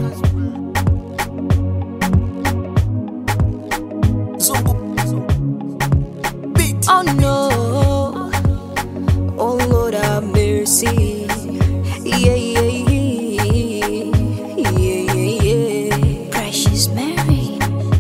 Oh no, oh Lord have mercy. Yeah, yeah, yeah, yeah, yeah, yeah. Precious Mary,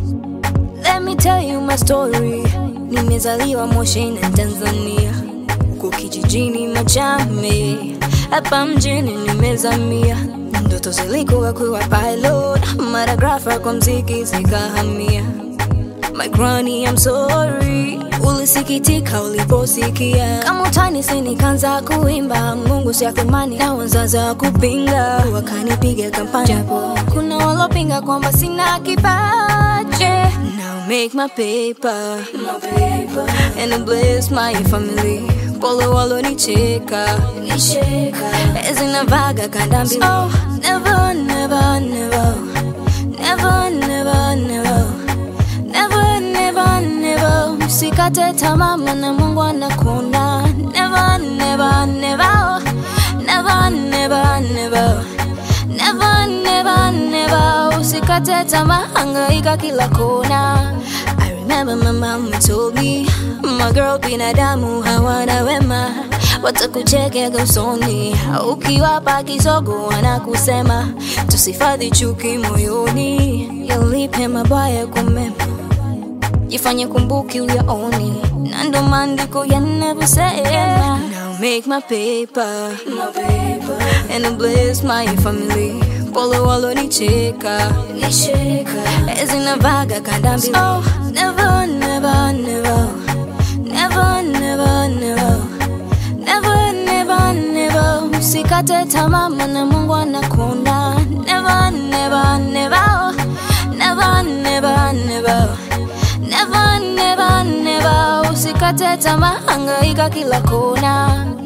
let me tell you my story. Nimezaliwa Moshi na Tanzania, huko kijijini Machame, hapa mjini nimezamia. Ndoto zilikuwa kuwa pilot, maragrafa kwa mziki zikahamia. My granny, I'm sorry. Ulisikitika uliposikia kama utani, si nikaanza kuimba Mungu si athumani na wazazi wa kupinga, wakanipiga kampani, japo kuna walopinga kwamba sina kipaji. Now make my paper, my paper. and bless my family. Pole walonicheka, nicheka, zinavaga kanda mbili. Oh, never, never, never, never, never, never. Never, never, never Usikate tamaa maana Mungu anakuona Never, never, never Never, never, never Never, never, never Usikate tamaa hangaika kila kona I remember my mama told me My girl binadamu hawana wema Watakuchekea usoni Ukiwapa kisogo wanakusema Tusifadhi chuki moyoni Yalipe mabaya kwa mema jifanye kumbuki uyaoni na ndo maandiko yanavyosema now make my paper, my paper. and bless my family pole walonicheka nicheka zinavaga kanda mbili oh, never, never, never. Never, never, never. Never, never, never. Usikate tamaa maana Mungu anakuona never, never, never. Never, never, never. Never, never, never Usikate tamaa, hangaika kila kona